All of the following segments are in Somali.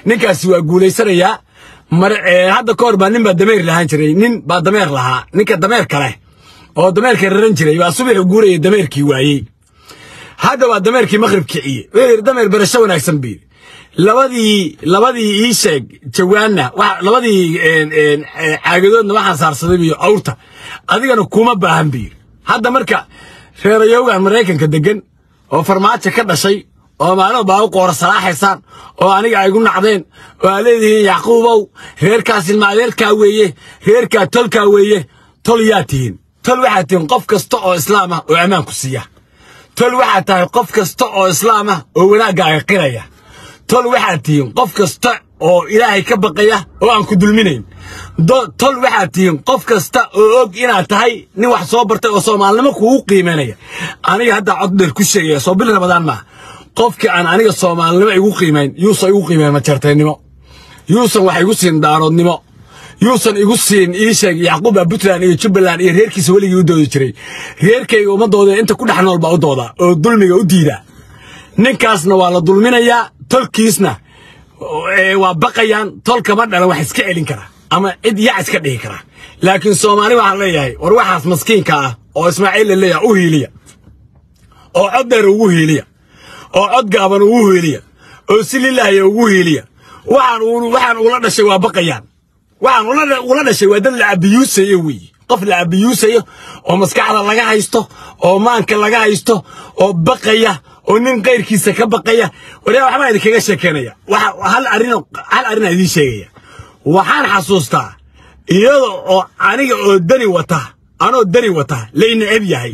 ninkaasi waa guulaysanayaa mar hadda ka hor baa nin baa dameer lahaan jiray nin baa dameer lahaa ninka dameer kale oo dameerka raran jiray baa subaxu guuraya dameerkii waayey hadda waa dameerkii maqrib kiciye wuxuu yidhi dameer barasho wanaagsan buu yidhi labadii labadii ii sheeg jawaanna labadii caagadoodna waxaan saarsaday biyo awrta adigana kuma baahan buu yidhi hadda marka reerayowgan maraykanka degan oo farmaajo ka dhashay oo maalin baa u qoora salaaxaysaan oo aniga ay gu nacdeen oo aa leedihiin yacquubow reerkaas ilma adeerkaa weeye reerkaa tolkaa weeye tol yaa tihiin tol waxaad tihiin qof kasta oo islaam ah oo ammaan ku siiya tol waxaad tahay qof kasta oo islaam ah oo wanaaggaaga qiraya tol waxaad tihiin qof kasta oo ilaahay ka baqaya oo aan ku dulminayn tol waxaad tihiin qof kasta oo og inaad tahay nin wax soo bartay oo soomaalinimo kugu qiimaynaya aniga hadda cod dheer ku sheegaya soo bil ramadaan maaha qofkii aan aniga soomaalinimo igu qiimayn yuusan igu qiimayn majartaynimo yuusan wax igu siin daaroodnimo yuusan igu siin ii sheeg yacquuba puntland iyo jubbaland iyo reerkiisa weligii u doodi jiray reerkayga ummadooda inta ku dhex nool baa u dooda oo dulmiga u diida ninkaasna waa la dulminayaa tolkiisna waa baqayaan tolkama dhalan wax iska celin kara ama cid yac iska dhihi kara laakiin soomaali waxaan leeyahay war waxaas maskiinka ah oo ismaaciil la leeyahay u hiiliya oo cod dheer ugu hiiliya oo cod gaaban ugu hiiliya oo si lilaahiya ugu hiiliya waxaan waxaan ula dhashay waa baqayaan waxaan ula dhashay waa dad la abiyuusayo weeye qof la abiyuusayo oo maskaxda laga haysto oo maanka laga haysto oo baqaya oo nin kayrkiisa ka baqaya waryaa waxbaa idinkaga sheekeynaya hal arrin hal arrinaa idiin sheegaya waxaan xasuustaa iyada oo aniga oo dani wata anoo dani wata lay neceb yahay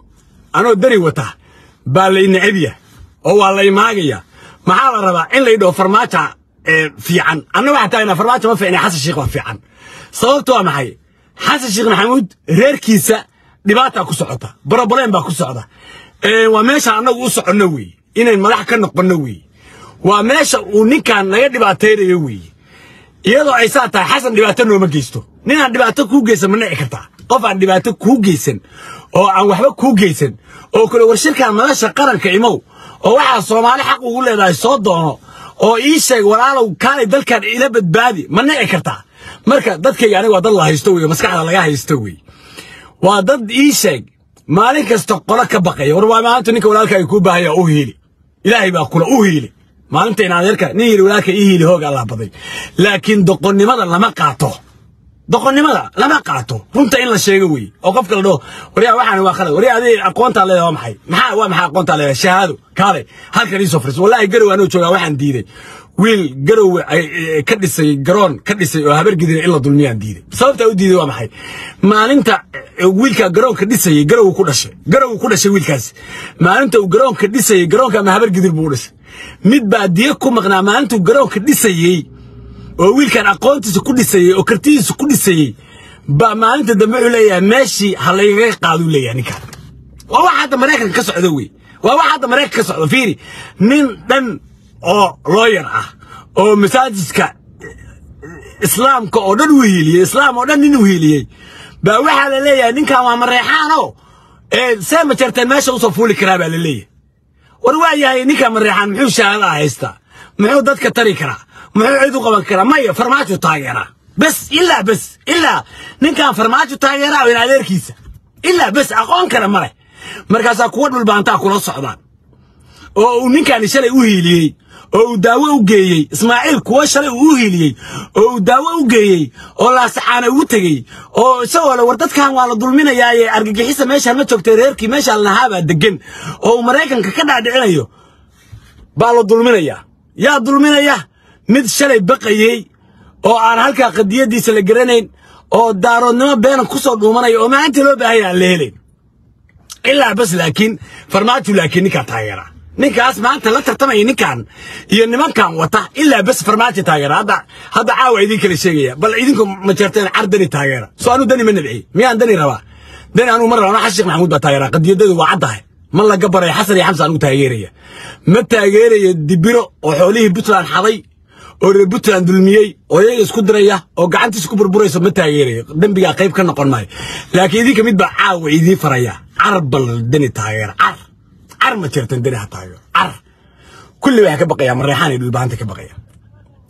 anoo dani wata baa lay neceb yahay oo waa lay maagaya maxaa la rabaa in laydhaho farmaaja fiican anna waxaa taagna farmaajo ma fiicna xasan sheekh waa fiican sababtu waa maxay xasan sheekh maxamuud reerkiisa dhibaataa ku socota broblem baa ku socda waa meesha annagu u soconno weeye inayn madax ka noqonno weeye waa meesha uu ninkan naga dhibaataynayo weeye iyadoo ay saa tahay xasan dhibaato nooma geysto ninaan dhibaato kuu geysan ma nici kartaa qof aan dhibaato kuu geysan oo aan waxba kuu geysan oo kale warshirkan madasha qaranka imow oo waxaa soomaali xaq ugu leedahay soo doono oo ii sheeg walaalow kaalay dalkan ila badbaadi ma nici kartaa marka dadkayga aniga waa dad la haysto weye maskaxda laga haysto weye waa dad ii sheeg maalin kasta qolo ka baqaya war waa maanta ninka walaalkaaga kuu baahaya u hiili ilaahay baa kula u hiili maalinta in adeerka nin yiri walaalka ii hiili hoog allah baday laakiin doqonnimada lama qaato doqonnimada lama qaato runta in la sheego weeye oo qofka la dhaho waryaa waxaan waa khalad waryaa adii aqoontaa leedahay waa maxay maxaa waa maxaa aqoontaa leedahay shahaado kaale halkan ii soo fariiso wallaahi garow anoo joogaa waxaan diiday wiil garow ka dhisay garoon ka dhisay oo habar gidira in la dulmiyaan diiday sababtaa u diiday waa maxay maalinta wiilka garoonka dhisayay garow ku dhashay garow ku dhashay wiilkaasi maalinta uu garoonka dhisayay garoonka ama habar gidir buu u dhashay mid baa diya ku maqnaa maalintuu garoonka dhisayey oo wiilkan aqoontiisa ku dhisayey oo kartidiisa ku dhisayey baa maalinta dambe wuxuu leeyahay meeshii ha laygaga qaaduu leeyahay ninkaan waa wax hadda maraykanka ka socda wey waa wax hadda maraykanka ka socda fiiri nin dhan oo looyar ah oo masaajidka islaamka oo dhan u hiiliyey islaam oo dhan nin u hiiliyey baa waxaa la leeyahay ninkan waa mareexaano see ma jarteen meesha usoo fuuli karaa baa la leeyahay war waa yahay ninkan mareexaan muxuu shahaadaha haystaa muxuu dadka tari karaa muxuu cid u qaban karaa maya farmaajo taageeraa bes ilaa bes ilaa ninkan farmaajo taageeraa in adeerkiisa ilaa bes aqoon kale ma leh markaasaa kuwa dhulbaantaa kula socdaan oo uu ninkaani shalay u hiiliyey oo uu daawo u geeyey ismaaciil kuwa shalay uu u hiiliyey oo uu daawo u geeyey oo laasaxaana ugu tegey oo isagoo le war dadkan waa la dulminayaaye argagixisa meeshaan ma joogtay reerkii meeshaan lahaabaa degan oo uu maraykanka ka dhaadhicinayo baa la dulminayaa yaa dulminaya mid shalay baqayey oo aan halkaa qadiyadiisa la garanayn oo daaroodnimo beena ku soo dhuumanaya oo maalintii loo baahaya aan la helayn ilaa bas laakiin farmaajo laakiin ninkaa taageera ninkaas maanta la tartamaya ninkan iyo nimankan wata ilaa bas farmaajo taageera hadda hadda caawa idin kala sheegaya bal idinku ma jeerteen car dani taageera soo anu dani ma nabci miyaan dani rabaa dani anuu ma rabaa xasan sheekh maxamuud baa taageera qadiyadadu waa caddahay ma laga baray xasan iyo xamsa anugu taageeraya ma taageeraya dibiro oo xoolihii puntland xaday oo reer puntland dulmiyey oo iyaga isku diraya oo gacantiisa ku burburayso ma taageerayo dembigaa qayb ka noqon maayo laakiin idinka mid baa caawa idiin faraya car bal dani taageera car car ma jirtan dani ha taageero car kulli waxay ka baqayaan mareexaan iyo dhulbaanta ka baqaya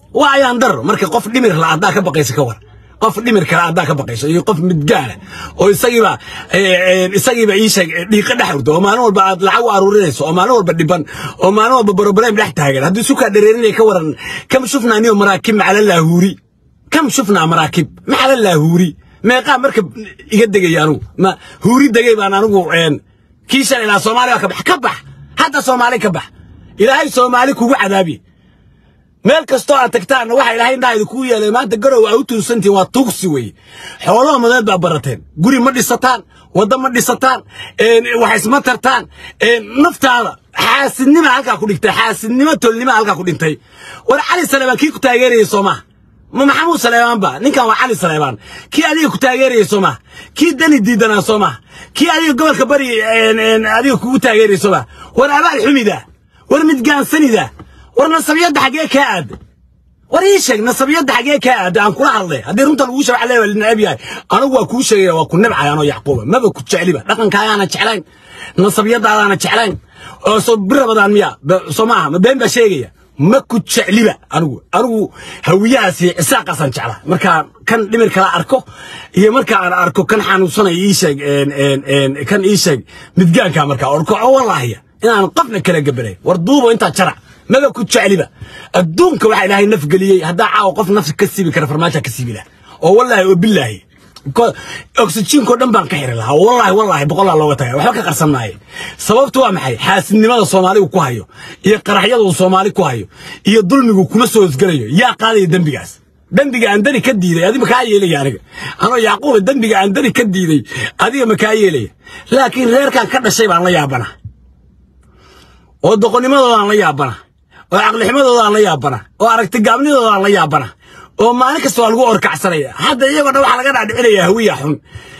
waa ayaan daro marka qof dhimir la haddaa ka baqaysa ka war qof dhimir kale haddaa ka baqayso iyo qof midgaala oo isagiiba isagiiba ii sheeg dhiiqa dhex urdo oo maalin walba aad lacag u aruurinayso oo maalin walba dhiban oo maalin walba broblem dhex taagan haddii sukaa dhereerinaya ka waran kam shufnaa niyo maraakib macala laahuuri kam shufnaa maraakib macala laahuuri meeqaa marka iga degaya anugu ma huuri degay baan anigu kii shalay ilaa soomaali baa ka bax ka bax hadda soomaali ka bax ilaahay soomaali kugu cadaabi meel kastoo aad tagtaanna waxa ilaahay indhahayda kuu yeelay maanta garow aa u tuusantihin waa tuugsi weeye xoolaha madeed baa barateen guri ma dhisataan wadda ma dhisataan wax isma tartaan naftaada xaasidnima halkaa ku dhigtay xaasidnimo tolnima halkaa ku dhintay war cali saleebaan kii ku taageerayay soo maha ma maxamuud saleebaan ba ninkan waa cali saleebaan kii adiga ku taageerayay soo maha kii dani diidanaa soo maha kii adiga gobolka bari adiga kugu taageerayay soo maha war abaal xumida war midgaansanida war nasabiyadda xaggee kaa aada war ii sheeg nasabiyadda xaggee kaa aada aan kula hadlay haddii runta lagu sheeg waxaa leeyahay linacab yahay anigu waa kuu sheegaya waa ku nabcay anoo yacquuba maba ku jecliba dhaqankaagaana jeclayn nasabiyadaadaana jeclayn oo soo birabadaan miya soo maaha ma been baa sheegaya ma ku jecliba anigu anigu hawiyahaasi cisaaqaasaan jeclaa markaa kan dhimir kala arko iyo marka aan arko kan xanuunsanaya ii sheeg kan ii sheeg midgaanka markaa orko oo wallaahiya inaan qofna kala gabanay war duubo intaa jarac maba ku jecliba adduunka waxaa ilaahay naf geliyey haddaa caawa qof nafsi ka siibi kara farmaaja ka siibi laha oo wallaahi oo bilaahi oxygenkoo dhan baan ka xiri lahaa wallaahi wallaahi boqolaa looga tagay waxba ka qarsan maaye sababtu waa maxay xaasidnimada soomaaligu ku hayo iyo qaraxyada uu soomaali ku hayo iyo dulmigu kuma soo hosgelayo yaa qaadaya dembigaas dembiga aan dani ka diiday adiga makaa yeelaya aniga anoo yacquuba dembiga aan dani ka diiday adiga makaa yeelaya laakiin reerkan ka dhashay baan la yaabana oo doqonnimadoodaan la yaabana oo caqlixumadoodaaan la yaabana oo aragtigaabnidoodaan la yaabana oo maalin kasta waa lagu orkacsanaya hadda iyagoo dhan waxaa laga dhaadhicinayaa hawiya xun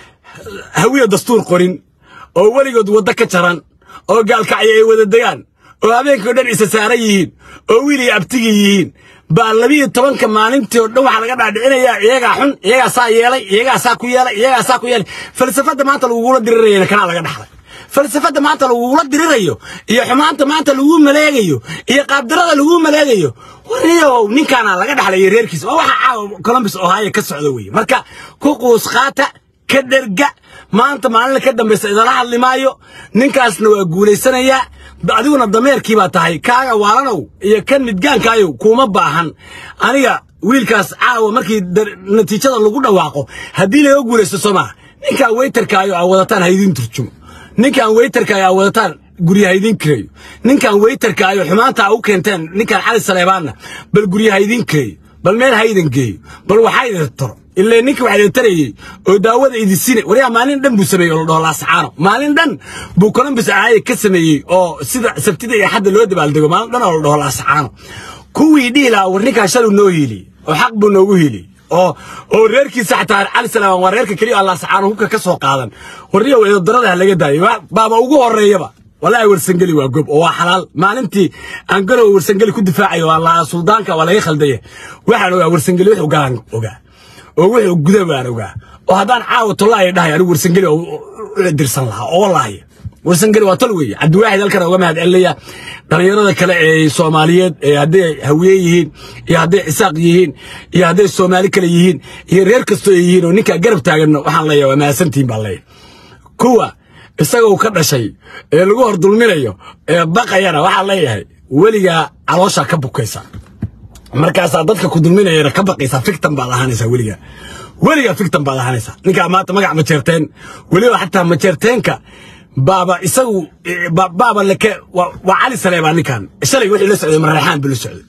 hawiya dastuur qorin oo weligood waddo ka jaran oo gaalkacyo ay wada degaan oo habeenkii o dhan isa saaran yihiin oo wiiliga abtigi yihiin baa labiyo tobanka maalintii oo dhan waxaa laga dhaadhicinayaa iyagaa xun iyagaa saa yeelay iyagaa saa ku yeelay iyagaa saa ku yeelay falsafadda maanta lagugula dirirayana kanaa laga dhaxlay falsafadda maanta lagugula dirirayo iyo xumaanta maanta lagu maleegayo iyo qaabdarada lagu maleegayo wariyow ninkaana laga dhaxlaya reerkiisa waa waxa caawa columbus ohio ka socda weye marka ku quus qaata ka dherga maanta maalin ka dambaysa idala hadli maayo ninkaasna waa guulaysanayaa adiguna dameerkii baa tahay kaaga waalanow iyo kan midgaankaayow kuma baahan aniga wiilkaas caawa markii natiijada lagu dhawaaqo haddii laga guulaysto soo maaha ninkaa weytarkaayo aa wadataan haydin turjumo ninkan weytarka ayaa wadataan guryaha idin kireeyo ninkan weytarka ayo xumaanta u keenteen ninkan cali saleebaanna bal guryaha idin kireeyo bal meel ha idin geeyo bal waxaa idin taro ilaa ninka waxaa idin tarayey oo daawada idin sine waryaa maalin dhan buu sameeyey oo la dhaho laasacaano maalin dhan buu columbus ahaaye ka sameeyey oo sida sabtida iyo xadda loo dabaaldego maalin dhan oo la dhaho laasacaano kuwii dhihi lahaa war ninkaa shalu noo hiiliyey oo xaq buu noogu hiiliyey oo oo reerkiisa xataa cali salaam waa reerka keliya allah sacaano hubka ka soo qaadan warniyo eedarada laga daayo baaba ugu horeeyaba walaahi warsangeli waa gob oo waa xalaal maalintii aan garow warsangeli ku difaacayo waa la suldaanka waa laga khaldaya waxaan ogaa warsangeli wuxuu galaan ogaa oo wuxuu guda baan ogaa oo haddaan caawa tollaayo dhahay anigu warsangeli oo dirsan lahaa oo wallaahi warsangeli waa tol weeye cabdiwaaxid halkan uga mahad celinaya dhallinyarada kale ee soomaaliyeed ee hadday hawiye yihiin iyo hadday cisaaq yihiin iyo hadday soomaali kale yihiin iyo reer kastoo ay yihiin oo ninkaa garab taaganno waxaan leeyahay waa mahadsantihin baan leeyahay kuwa isagoo ka dhashay ee lagu hor dulminayo ee baqayana waxaan leeyahay weligaa calooshaa ka bukaysa markaasaa dadka ku dulminayana ka baqaysaa fictan baad ahaanaysaa weligaa weligaa fictan baad ahaanaysaa ninkaa maanta magac majeerteen weliba xataa majeerteenka baaba isagu baaba leke waa cali saleebaa ninkan shalay wixii la socday maraxaan buu la socday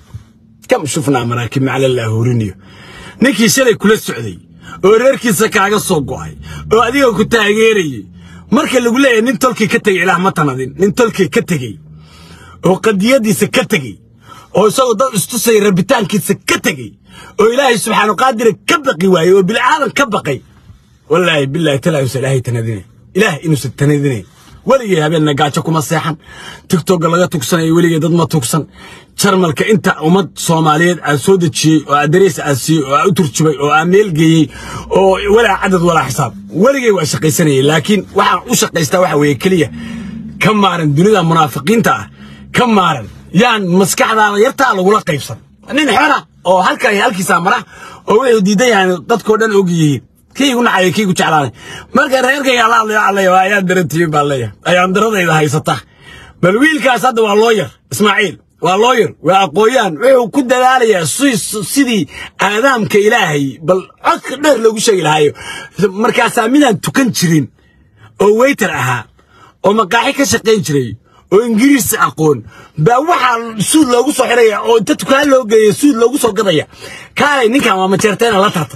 kam shufnaa maraakib maclallah horiniyo ninkii shalay kula socday oo reerkiisa kaaga soo go'ay oo adiga ku taageerayay marka lagu leeyahay nin tolkii ka tegey ilaah ma tanadin nin tolkii ka tegey oo qadiyadiisa ka tegey oo isagoo dad istusay rabitaankiisa ka tegey oo ilaahay subxaanu qaadira ka baqi waayey oo bilaadan ka baqay wallaahi bilaahi talaa uusan ilaahay tanadinay ilaah inuusan tanadinayn weligay habeenna gaajo kuma seexan tigtogga laga tugsanayo weligay dad ma tugsan jarmalka inta ummad soomaaliyeed aad soo dejiyey oo aad dareys aad siiyey oo aad u turjubay oo aad meel geeyey oo walaa cadad walaa xisaab weligay waa shaqaysanayay laakiin waxaan u shaqaystaa waxa weeye keliya ka maaran dunida munaafiqiinta ah ka maaran yaan maskaxdaada yartaa lagula qaybsan nin xora oo halka halkiisa mara oo wuxuu diidan yahay dadkoo dhan og yihiin kii igu nacay kii igu jeclaanay marka reerkayga la hadlayo alaya waa ayaan darantihiin baa leeyahay ayaan daradayda haysata bal wiilkaas hadda waa looyar ismaaciil waa looyar waa aqooyaan wuxuu ku dadaalayaa sidii aadaamka ilaahay bal codka dheer loogu sheegi lahaayo markaasaa midaan tukan jirin oo weyter ahaa oo maqaaxi ka shaqayn jiray oo ingiriisi aqoon baa waxaa suud loogu soo xiraya oo inta tukaan loo geeya suud loogu soo gadaya kaalay ninkan waa majeerteena la tarta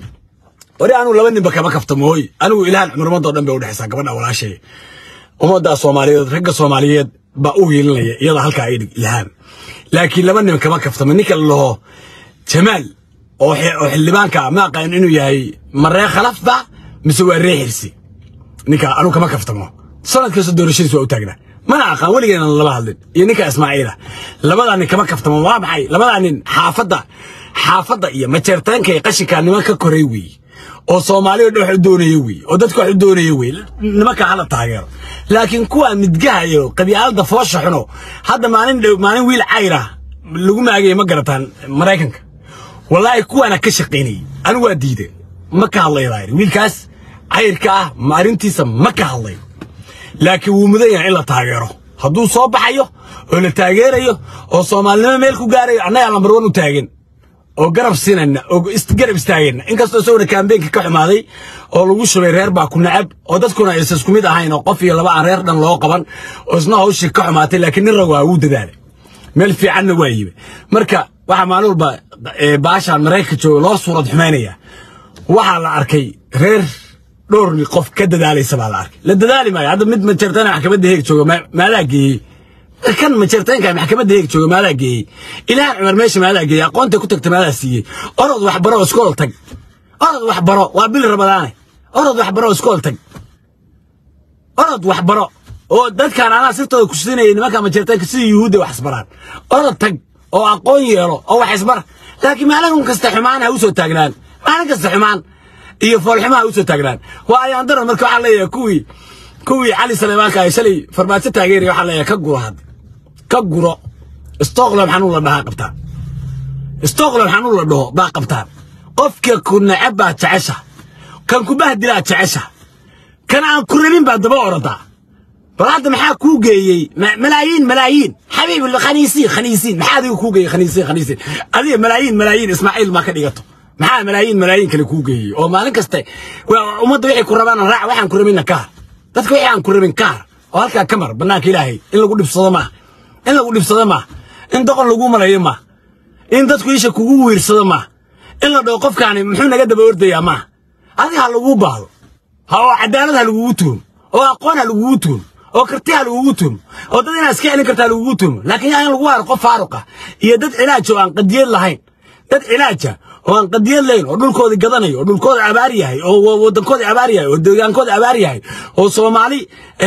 wari anugu laba ninba kama kaftamo hooy anigu ilahan cumurmadoo dhan bay udhexaysaa gabadha walaashay ummadda soomaaliyeed ragga soomaaliyeed baa u hiilinaya iyada halkaa ay dhig ilhaan laakiin laba nin kama kaftamo ninka la laho jamaal oo xildhibaanka ma aqaan inuu yahay maree khalafba mise waa ree xirsi ninka anugu kama kaftamo sanadkasta doorashadiis waa u taagnaa mana aqaan weligeena lama hadlin iyo ninka ismaaciila labadaa nin kama kaftamo waa maxay labadaa nin xaafadda xaafadda iyo majeertaanka ee qashinkaa niman ka koray weeye oo soomaaliya dhan wax u doonaya wey oo dadka wax u doonaya wey nimanka hala taageero laakiin kuwa midgaha iyo qabyaalada foosha xuno hadda maalin dhow maalin wiil cayra lagu maagaya ma garataan maraykanka wallaahi kuwaana ka shaqaynayay anigu waa diiday ma ka hadlayo baa yidhi wiilkaas cayrka ah ma arrintiisa ma ka hadlayo laakiin wuu mudan yahay in la taageero hadduu soo baxayo oo la taageerayo oo soomaalinimo meel ku gaarayo annagaa lambar wan u taagan oo garab siinayna oo garab istaagayna inkastoo isaguna kaambeenka ka xumaaday oo lagu shubay reer baa ku nacab oo dadkuna aysan isku mid ahayn oo qof iyo laba aan reer dhan loo qaban oo isna hawshii ka xumaatay laakiin nin rag waa wuu dadaalay meel fiicanna waa yibe marka waxaa maalin walba baashaan maraykanka jooga loo suurad xumaynaya waxaa la arkay reer dhowr qof ka dadaalaysa baa la arkay la dadaali maayo hadda mid majartana maxkamadda heeg jooga maadaa geeyey kan majartaynka maxkamadda heeg jooga maadaa geeyey ilaahan cumar meesha maadaa geeyey aqoonta ku tagta maadaa siiyey orod waxbaro iskool tag orod waxbaro waa bil rabadaane orod waxbaro iskool tag orod waxbaro oo dadkaan anaa sirtooda ku siinayay nimanka majartaynka sidii yuhuudda wax isbaraan orod tag oo aqoon yeelo oo wax isbar laakiin maalin kasta xumaan ha u soo taagnaan maalin kasta xumaan iyo foolxumaha u soo taagnaan waa ayaan daran marka waxaa leeyahay kuwii kuwii cali saleymaanka ay shalay farmaajo taageeraya waxaa leeyahay ka guro hadda ka guro stockholm xanuun la dhahaa qabtaan stockholm xanuun la dhaho baa qabtaan qofka ku necab baa jecesha kan ku bahdilaa jecesha kan aan ku rabin baa daba oradaa bal hadda maxaa kuu geeyey malaayiin malaayiin xabiib khaniisiin khaniisiin maxaa adiga kuu geeyey khaniisiin khaniisiin adiga malaayiin malaayiin ismaaciil maa ka dhigato maxaa malaayiin malaayiin kale kuu geeyey oo maalin kasta ummadda waxay ku rabaan raac waxaan ku rabinna kaar dadka wixii aan ku rabin kaar oo halkaa ka mar bannaanka ilaahay in lagu dhibsado maaha in lagu dhibsado maaha in doqon lagu malayo maaha in dadku isha kugu wiirsado maaha in la dhaho qofkaani muxuu naga daba ordayaa maaha adiga ha laguu baahdo ha oo cadaalad ha lagugu tuumo oo aqoon ha lagugu tuumo oo karti ha lagugu tuumo oo dad inaad iska celin karta ha lagugu tuumo laakiin yaa in lagu haro qof faaruq ah iyo dad cilaaj oo aan qadiyad lahayn dad cilaaja oo aan qadiyad lahayn oo dhulkoodii gadanayo oo dhulkooda abaar yahay oo waddankoodii abaar yahay oo deegaankooda abaar yahay oo soomaali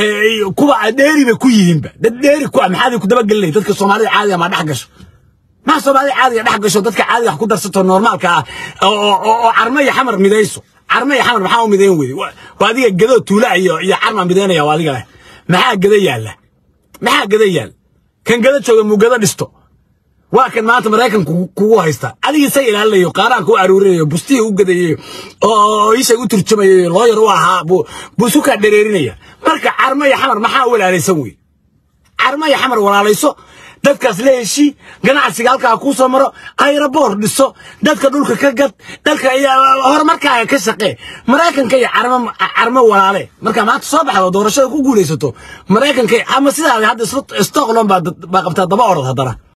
kuwa dheeri bay ku yihiinba dad dheeri ku ah maxaad ku dabagelinay dadka soomaalida caadiga maa dhex gasho maa soomaalida caadiga dhex gasho dadka caadiga wax ku darsato normaalka ah oo carmo iyo xamar midayso carmo iyo xamar maxaa u midayn weyday waa adiga gadoo tuula iyo iyo carma midaynaya waa adiga leh maxaa gada yaalla maxaa gada yaal kan gada jooga muu gada dhisto waa kan maanta maraykanku kugu haysta adigii say ilaalinayo qaaraanka u aruurinayo bustihii u gadayayo oo ishay u turjumayayo looyar u ahaa buu isu kaa dhereerinaya marka carmo iyo xamar maxaa u walaalaysan wey carmo iyo xamar walaalayso dadkaas la heshii ganacsiga halkaa kuu soo maro ayraboor dhiso dadka dhulka ka gad dalka horumarkaaga ka shaqee maraykanka iyo carmo walaale markaa maanta soo baxdo doorashada ku guulaysato maraykanka ama sidaada hadda stockholm baa qabtaa daba orod haddana